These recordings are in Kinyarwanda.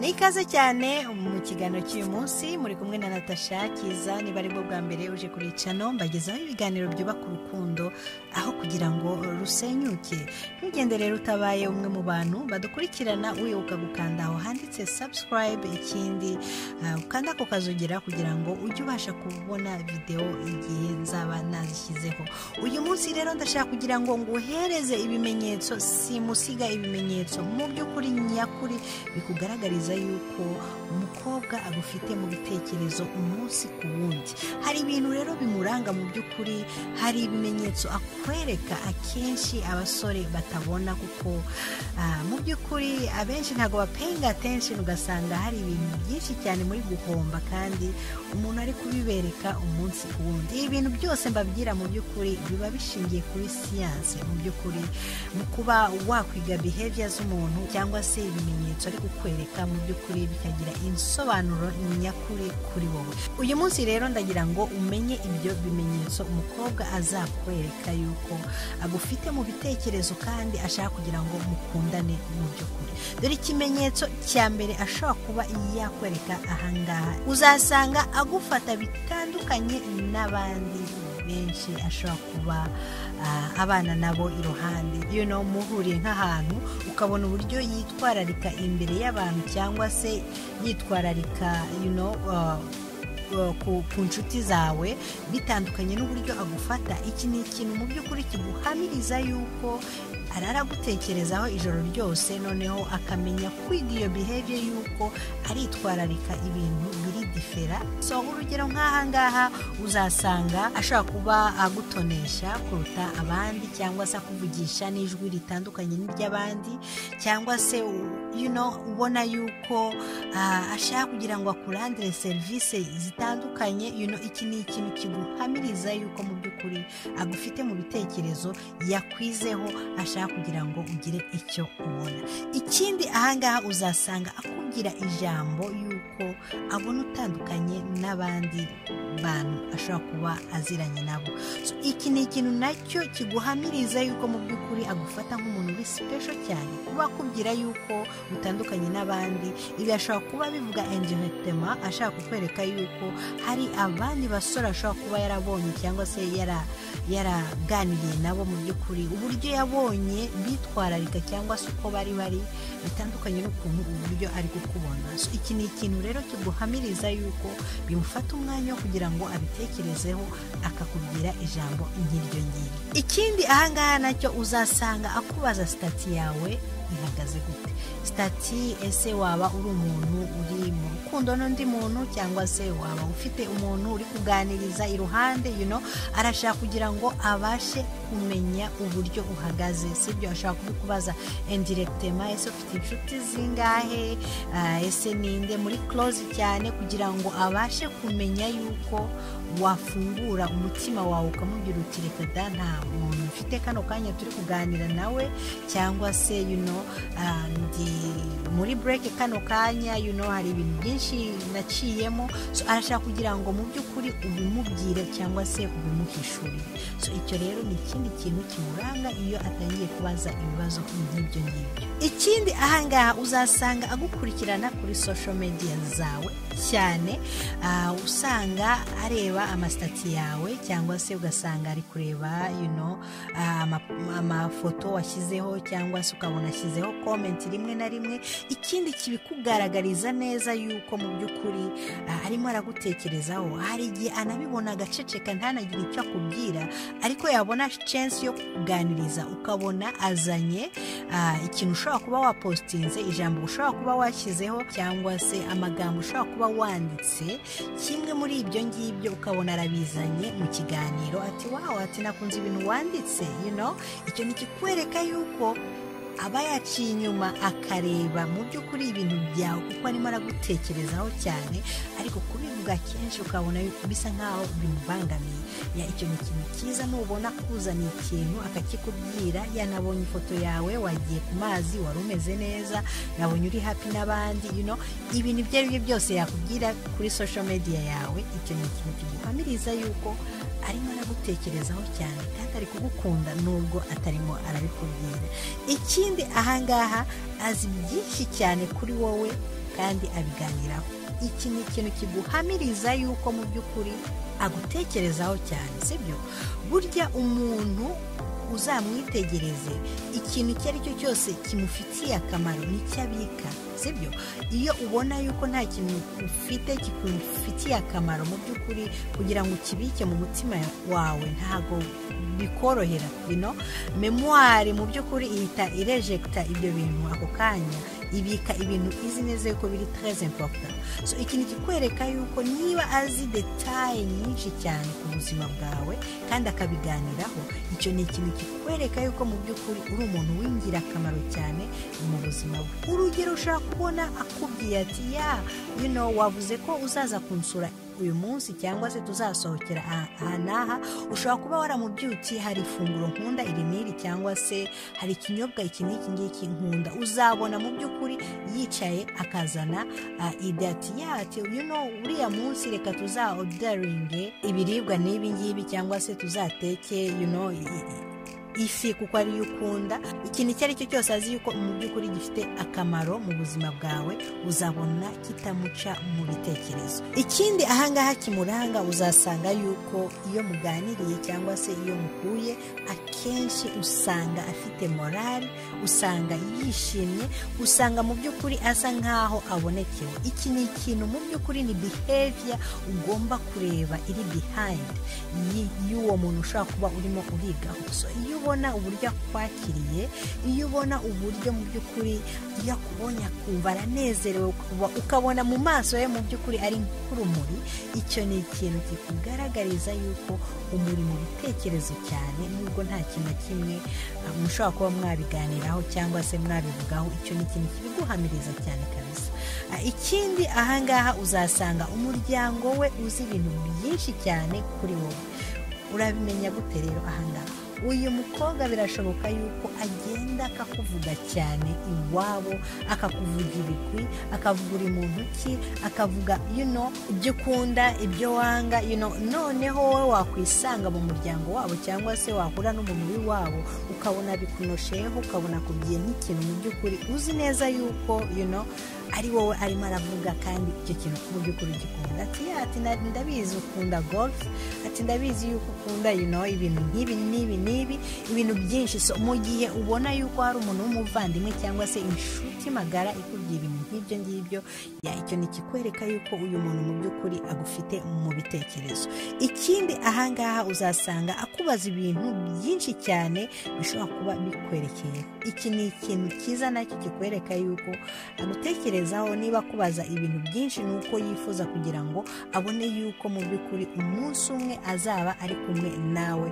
ni ikaze cyane mu kiganiro cy'uyu munsi muri kumwe na natasha kiza niba aribwo bwa mbere uje kuri cano mbagezaho ibiganiro byubaka urukundo aho kugira ngo rusenyuke ntugende rero utabaye umwe mu bantu badukurikirana wibuka gukanda aho handitse sabusikarayibe ikindi ah, ukanda ako kazogera kugira ngo ujye ubasha kubona videwo igihe nzaba nazishyizeho uyu munsi rero ndashaka kugira ngo nguhereze ibimenyetso simusiga ibimenyetso mu by'ukuri nyakuri bikugaragariza yuko umukobwa agufite mu bitekerezo umunsi ku wundi hari ibintu rero bimuranga mu by'ukuri hari ibimenyetso akwereka akenshi abasore batabona kuko ah, mu by'ukuri abenshi ntabwo bapenga attention ugasanga hari ibintu byinshi cyane muri guhomba kandi umuntu ari kubibereka umunsi ku wundi ibi bintu byose mbabwira mu by'ukuri biba bishingiye kuri siyanse mu by'ukuri mu kuba wakwiga behavior z'umuntu cyangwa se ibimenyetso ari kukwereka mu by'ukuri bikagira insobanuro nyakuri kuri wowe uyu munsi rero ndagira ngo umenye ibyo bimenyetso umukobwa azakwereka yuko agufite mu bitekerezo kandi ashaka kugira ngo mukundane mu by'ukuri dore ikimenyetso cya mbere ashobora kuba yakwereka ahangaha uzasanga agufata bitandukanye n'abandi benshi ashobora kuba ah, abana nabo iruhande you know muhuriye nk'ahantu ukabona uburyo yitwararika imbere y'abantu cyangwa se yitwararika you know, ah, ah, ku, ku nshuti zawe bitandukanye n'uburyo agufata iki ni ikintu mu by'ukuri kiguhamiriza yuko araragutekerezaho ijoro ryose noneho akamenya kwiga iyo behavior yuko aritwararika ibintu biri difera so urugero nk'ahangaha uzasanga ashobora kuba agutonesha kuruta abandi cyangwa se akuvugisha n'ijwi ritandukanye n'iry'abandi cyangwa se u- you know, ubona yuko ah, ashaka kugira ngo akurandire serivisi zitandukanye you know, iki ni ikintu kiguhamiriza yuko mu by'ukuri agufite mu bitekerezo yakwizeho ashaka kugira ngo ugire icyo ubona ikindi ahangaha uzasanga akubwira ijambo yuko abona utandukanye n'abandi bantu ashobora kuba aziranye nabo So, iki ni ikintu nacyo kiguhamiriza yuko mu by'ukuri agufata nk'umuntu uri sipesho cyane kuba akubwira yuko utandukanye n'abandi ibi ashobora kuba bivuga indirectement ashaka kukwereka yuko hari abandi basore ashobora kuba yarabonye cyangwa se yara yaraganiye nabo mu by'ukuri uburyo yabonye bitwararika cyangwa se uko bari bari bitandukanye n'ukuntu uburyo ari kukubona So, iki ni ikintu rero kiguhamiriza yuko bimufata umwanya wo kugira ngo abitekerezeho akakubwira ijambo nk'iryo ngiryo ikindi ahangaha nacyo uzasanga akubaza sitati yawe ihagaze gute sitati ese waba uri umuntu uri mu rukundo n'undi muntu cyangwa se waba ufite umuntu uri kuganiriza iruhande you know, arashaka kugira ngo abashe kumenya uburyo uhagaze sibyo ashaka kubikubaza indirectema ese ufite inshuti zingahe Ah, ese ninde muri close cyane kugira ngo abashe kumenya yuko wafungura umutima wawe ukamubwira uti reka da nta muntu mfite kano kanya turi kuganira nawe cyangwa se you know, ah, ndi muri break kano kanya you know, hari ibintu byinshi naciyemo so, arashaka kugira ngo mu by'ukuri ubimubwire cyangwa se ubimuhishurire so icyo rero ni ikindi kintu kimuranga iyo atangiye kubaza ibibazo nk'ibyo ngibyo ikindi ahangaha uzasanga agukurikirana kuri social media zawe cyane ah, usanga areba amasitati yawe cyangwa se ugasanga ari kureba you know, ah, ama- amafoto washyizeho cyangwa se ukabona ashyizeho comment rimwe na rimwe ikindi kibikugaragariza neza yuko mu by'ukuri ah, arimo aragutekerezaho hari igihe anabibona agaceceka ntanagire icyo akubwira ariko yabona chance yo kukuganiriza ukabona azanye ah, ikintu ushobora kuba wapositinze ijambo ushobora kuba washyizeho cyangwa se amagambo ushobora kuba wanditse kimwe muri ibyo ngibyo ukabona arabizanye mu kiganiro ati wawe ati nakunze ibintu wanditse you know? icyo ni ikikwereka yuko aba yaciye inyuma akareba mu by'ukuri ibintu byawe kuko arimo aragutekerezaho cyane ariko kubivuga kenshi ukabona bisa nk'aho bimubangamiye ya icyo ni ikintu cyiza nubona kuzaniye ikintu akakikubwira yanabonye ifoto yawe wagiye ku mazi wari umeze neza nabonye uri happy n'abandi you know, ibintu ibyo ari byo byose yakubwira kuri social media yawe icyo ni ikintu kiguhamiriza yuko arimo aragutekerezaho cyane kandi ari kugukunda nubwo atarimo arabikubwira ikindi ahangaha azi byinshi cyane kuri wowe kandi abiganiraho iki ni ikintu kiguhamiriza yuko mu by'ukuri agutekerezaho cyane sibyo burya umuntu uzamwitegereze ikintu icyo ari cyo cyose kimufitiye akamaro nicyo abika sibyo iyo ubona yuko nta kintu ufite kikufitiye akamaro mu by'ukuri kugira ngo ukibike mu mutima wawe ntabwo bikorohera bino memuwari mu by'ukuri ihita irejegita ibyo bintu ako kanya ibika ibintu izi neza yuko biri tereze impoputa so ikintu kikwereka yuko niba azi detaye nyinshi cyane ku buzima bwawe kandi akabiganiraho icyo ni ikintu kikwereka yuko mu by'ukuri uri umuntu w'ingirakamaro cyane mu buzima bwe urugero ushobora kubona akubwiye ati ya yuno wavuze ko uzaza kunsura uyu munsi cyangwa se tuzasohokera aha n'aha ushobora kuba waramubyukiye hari ifunguro nkunda iri n'iri cyangwa se hari ikinyobwa iki n'iki ngiki nkunda uzabona mu by'ukuri yicaye akazana idati yati yuno uriya munsi reka tuza odaringe ibiribwa n'ibi ngibi cyangwa se tuzateke yuno ifi kuko ariyo ukunda ikintu icyo ari cyo cyose azi yuko mu by'ukuri gifite akamaro mu buzima bwawe uzabona kitamuca mu bitekerezo ikindi ahangaha kimuranga uzasanga yuko iyo muganiriye cyangwa se iyo muhuye akenshi usanga afite morali usanga yishimye usanga mu by'ukuri asa nk'aho abonekewe iki ni ikintu mu by'ukuri ni biheviya ugomba kureba iri bihayindi y'uwo muntu ushobora kuba urimo urigaho iyo ubona uburyo akwakiriye iyo ubona uburyo mu by'ukuri iyo akubonye akumva aranezerewe ukabona mu maso ye mu by'ukuri ari nk'urumuri icyo ni ikintu kikugaragariza yuko umuri mu bitekerezo cyane nubwo nta kintu na kimwe mushobora kuba mwabiganiraho cyangwa se mwabivugaho icyo ni ikintu kibiguhamiriza cyane kabisa ikindi ahangaha uzasanga umuryango we uzi ibintu byinshi cyane kuri wowe urabimenya gute rero ahangaha uyu mukobwa birashoboka yuko agenda akakuvuga cyane iwabo akakuvuga ibigwi akavuga uri muntu ki akavuga yuno ibyo ukunda ibyo wanga yuno noneho wowe wakwisanga mu muryango wabo cyangwa se wahura n'umuntu w'iwabo ukabona bikunosheyeho ukabona kugiye nk'ikintu mu by'ukuri uzi neza yuko yuno ari wowe arimo aravuga kandi icyo kintu mu by'ukuri gikunda ati ati ndabizi ukunda gorufe ati ndabizi yuko ukunda yuno ibintu nk'ibi n'ibi n'ibi ibintu byinshi so mu gihe ubona yuko hari umuntu w'umuvandimwe cyangwa se inshuti magara ikubwira ibintu nk'ibyo ngibyo icyo ni ikikwereka yuko uyu muntu mu by'ukuri agufite mu bitekerezo ikindi ahangaha uzasanga akubaza ibintu byinshi cyane bishobora kuba bikwerekeye iki ni ikintu cyiza nacyo kikwereka yuko agutekerezaho niba akubaza ibintu byinshi ni uko yifuza kugira ngo abone yuko mu by'ukuri umunsi umwe azaba ari kumwe nawe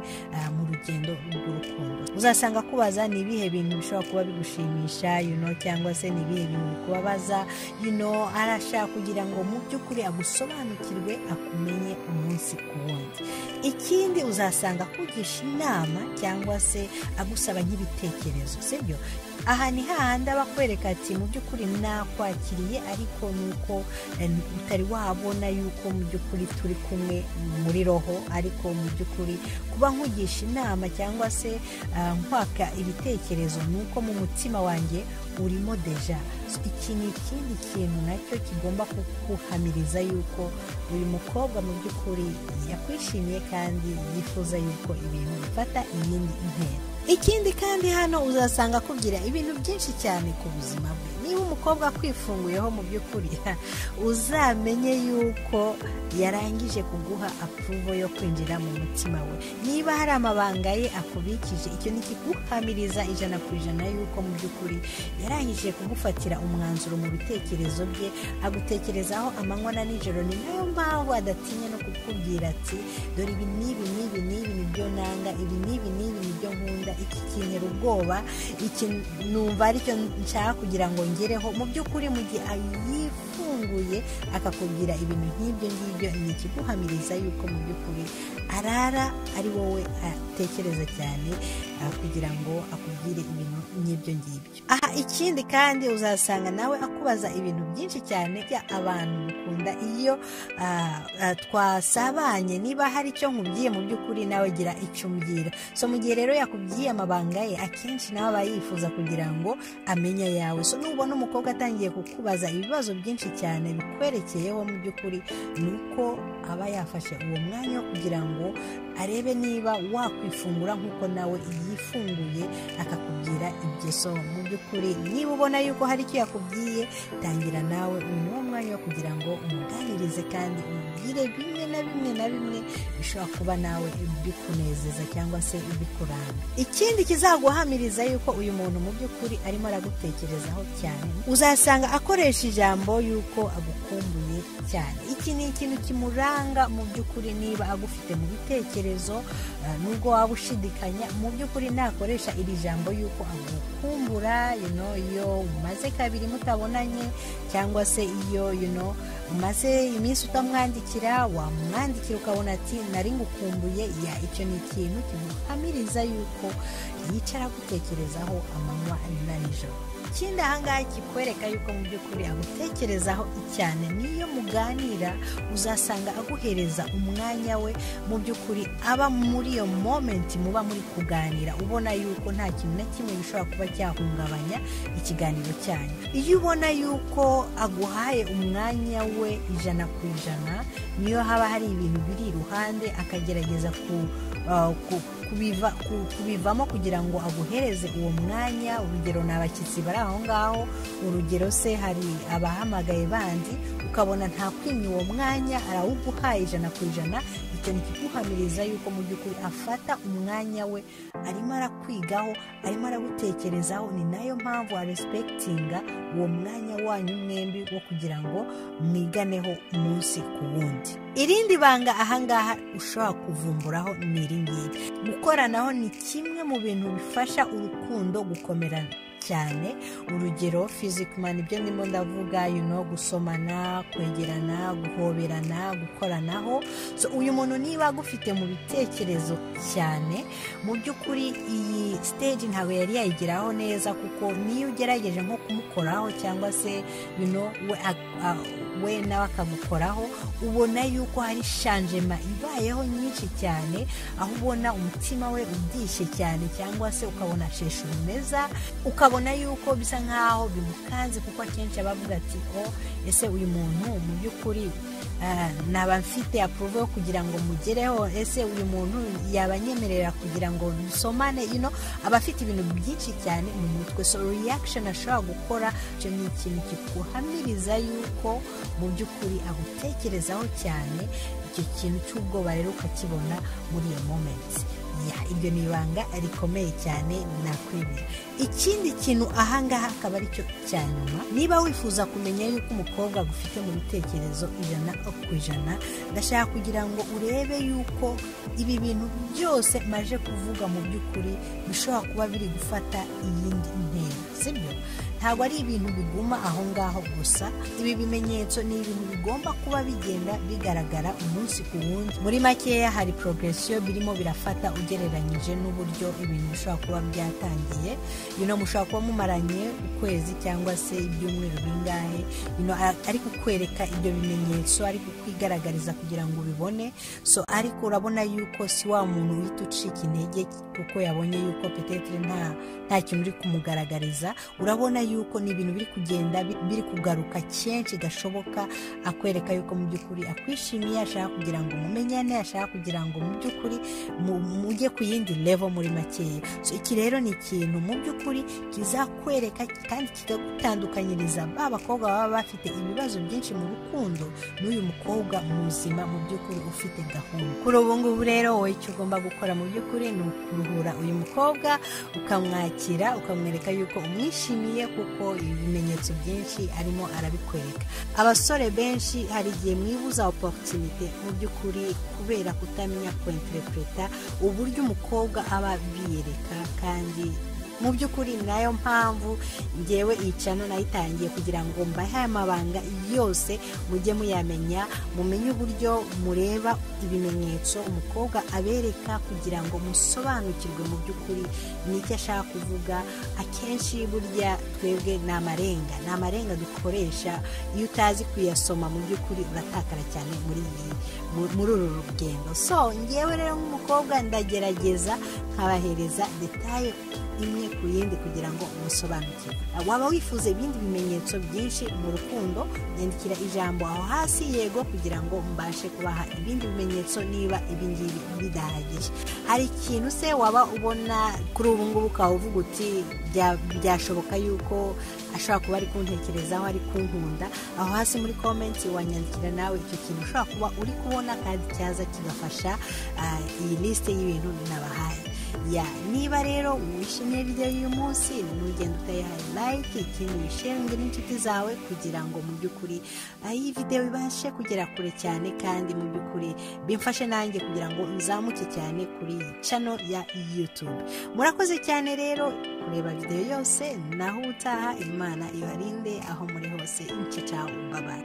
mu rugendo rw'urukundo uzasanga akubaza ni ibihe bintu bishobora kuba bigushimisha yuno cyangwa se ni ibihe bintu bikubabaza yuno arashaka kugira ngo mu by'ukuri agusobanukirwe akumenye umunsi ku wundi ikindi uzasanga akugisha inama cyangwa se agusaba nk'ibitekerezo sibyo aha ni hahandi aba akwereka ati mu by'ukuri nakwakiriye ariko ni uko utari wabona yuko mu by'ukuri turi kumwe muri roho ariko mu by'ukuri kuba nkugisha inama cyangwa se nkwaka ibitekerezo ni uko mu mutima wanjye urimo deja iki ni ikindi kintu nacyo kigomba kuguhamiriza yuko uyu mukobwa mu by'ukuri yakwishimiye kandi yifuza yuko ibintu bifata iyindi intera ikindi kandi hano uzasanga akubwira ibintu byinshi cyane ku buzima bwe niba umukobwa akwifunguyeho mu by'ukuri uzamenye yuko yarangije kuguha apuruvo yo kwinjira mu mutima we niba hari amabanga ye akubikije icyo ni ikiguhamiriza ijana ku ijana yuko mu by'ukuri yarangije kugufatira umwanzuro mu bitekerezo bye agutekerezaho amanywa na nijoro ni nayo mpamvu adatinya no kukubwira ati dore ibi n'ibi n'ibi n'ibi nibyo nanga ibi n'ibi n'ibi nibyo nkunda iki kintera ubwoba iki numva aricyo nshaka kugira ngo ngereho mu by'ukuri mu gihe yifunguye akakubwira ibintu nk'ibyo ngibyo ni ikiguhamiriza yuko mu by'ukuri arara ari wowe atekereza cyane kugira ngo akubwire ibintu nk'ibyo ngibyo aha ikindi kandi uzasanga nawe akubaza ibintu byinshi cyane bya abantu mukunda iyo twasabanye niba hari icyo nkubwiye mu by'ukuri nawe gira icyo umbwira so mu gihe rero yakubwiye amabanga ye akenshi nawe aba yifuza kugira ngo amenye ayawe so nubona umukobwa atangiye kukubaza ibibazo byinshi cyane bikwerekeyeho mu by'ukuri ni uko aba yafashe uwo mwanya wo kugira ngo arebe niba wakwifungura nk'uko nawe yifunguye akakubwira ibyo so mu by'ukuri niba ubona yuko hari icyo yakubwiye tangira nawe ni wo mwanya wo kugira ngo umuganirize kandi umubwire bimwe na bimwe na bimwe bishobora kuba nawe bikunezeza cyangwa se bikuranga ikindi kizaguhamiriza yuko uyu muntu mu by'ukuri arimo aragutekerezaho cyane uzasanga akoresha ijambo yuko agukumbuye cyane iki ni ikintu kimuranga mu by'ukuri niba agufite mu bitekerezo uh, nubwo waba ushidikanya mu by'ukuri nakoresha iri jambo yuko agukumbura you know, iyo umaze kabiri mutabonanye cyangwa se iyo you know, umaze iminsi utamwandikira wamwandikira ukabona ati nari ngukumbuye ya icyo ni ikintu kiguhamiriza yuko yicara agutekerezaho amanywa na nijoro ikindi ahangaha kikwereka yuko mu by'ukuri agutekerezaho cyane niyo muganira uzasanga aguhereza umwanya we mu by'ukuri aba muri iyo momenti muba muri kuganira ubona yuko nta kintu na kimwe gishobora kuba cyahungabanya ikiganiro cyanyu iyo ubona yuko aguhaye umwanya we ijana ku ijana niyo haba hari ibintu biri iruhande akagerageza ku kubivamo kugira ngo aguhereze uwo mwanya urugero ni abashyitsi bari aho ngaho urugero se hari abahamagaye bandi ukabona nta kwinya uwo mwanya arawuguhaye ijana ku ijana icyo ni ikiguhamiriza yuko mu by'ukuri afata umwanya we arimo arakwigaho arimo aragutekerezaho ni nayo mpamvu aresipegitinga uwo mwanya wanyu mwembi wo kugira ngo mwiganeho umunsi ku wundi irindi banga ahangaha ushobora kuvumburaho ni iri ngiri gukoranaho ni kimwe mu bintu bifasha urukundo gukomerana cyane urugero fizikimani ibyo ndimo ndavuga yuno gusomana kwegerana guhoberana gukoranaho so uyu muntu niba agufite mu bitekerezo cyane mu by'ukuri iyi siteji ntabwo yari yayigeraho neza kuko niyo ugerageje nko kumukoraho cyangwa se yuno we we nawe akagukoraho ubona yuko hari shanjema ibayeho nyinshi cyane aho ubona umutima we ubyishye cyane cyangwa se ukabona sheshe umeza ukabona ukabona yuko bisa nkaho bimukanze kuko akenshi abavuga ati o ese uyu muntu mu by'ukuri naba mfite apuruve yo kugira ngo mugereho ese uyu muntu yabanyemerera kugira ngo dusomane ino aba afite ibintu byinshi cyane mu mutwe so reyakisheni ashobora gukora icyo ni ikintu kikuhamiriza yuko mu by'ukuri agutekerezaho cyane icyo kintu cy'ubwoba rero ukakibona muri iyo momenti iryo ni ibanga rikomeye cyane nakwemera ikindi kintu ahangaha akaba ari cyo cya nyuma niba wifuza kumenya yuko umukobwa agufite mu bitekerezo ijana ku ijana ndashaka kugira ngo urebe yuko ibi bintu byose maje kuvuga mu by'ukuri bishobora kuba biri gufata iyindi ntera sibyo ntabwo ari ibintu biguma aho ngaho gusa ibi bimenyetso ni ibintu bigomba kuba bigenda bigaragara umunsi ku wundi muri makeya hari porogiresiyo birimo birafata ugereranyije n'uburyo ibintu bishobora kuba byatangiye bino mushobora kuba mumaranye ukwezi cyangwa se ibyumweru bingahe ari kukwereka ibyo bimenyetso ari kukwigaragariza kugira ngo ubibone so ariko urabona yuko si wa muntu uhita ucika intege kuko yabonye yuko petetire nta nta kintu uri kumugaragariza urabona yuko ni ibintu biri kugenda biri kugaruka kenshi gashoboka akwereka yuko mu by'ukuri akwishimiye ashaka kugira ngo mumenyane ashaka kugira ngo mu by'ukuri mujye ku yindi levo muri makeya so iki rero ni ikintu mu by'ukuri kizakwereka kandi kikagutandukanyiriza ba bakobwa baba bafite ibibazo byinshi mu rukundo n'uyu mukobwa muzima mu by'ukuri ufite gahunda kuri ubu ngubu rero wowe icyo ugomba gukora mu by'ukuri ni ukuruhura uyu mukobwa ukamwakira ukamwereka yuko umwishimiye kuko ibimenyetso byinshi arimo arabikwereka abasore benshi hari igihe mwibuza oporutunite mu by'ukuri kubera kutamenya kwenterepureta uburyo umukobwa aba abiyereka kandi mu by'ukuri ni nayo mpamvu ngewe iyi cano nayitangiye kugira ngo mbahe amabanga yose mujye muyamenya mumenye uburyo mureba ibimenyetso umukobwa abereka kugira ngo musobanukirwe mu by'ukuri n'icyo ashaka kuvuga akenshi burya twebwe ni amarenga ni amarenga dukoresha iyo utazi kuyasoma mu by'ukuri uratakara cyane muri iyi muri uru rugendo so ngewe rero nk'umukobwa ndagerageza nkabahereza detaye imwe ku yindi kugira ngo musobanukirwe waba wifuza ibindi bimenyetso byinshi mu rukundo nyandikira ijambo aho hasi yego kugira ngo mbashe kubaha ibindi bimenyetso niba ibingibi bidahagije hari ikintu se waba ubona kuri ubu ngubu ukavuga uti byashoboka yuko ashobora kuba ari kuntekerezaho ari kunkunda aho hasi muri komenti wanyandikira nawe icyo kintu ushobora kuba uri kubona kandi cyaza kigafasha iyi lisite y'ibintu nabahaye ya niba rero wishimiye video y'uyu munsi ntugende utayihaye like ikindi wishinge n'inshuti zawe kugira ngo mu by'ukuri iyi video ibashe kugera kure cyane kandi mu by'ukuri bimfashe nanjye kugira ngo nzamuke cyane kuri iyi channel ya youtube murakoze cyane rero kureba video yose naho utaha imana ibarinde aho muri hose inshuti bye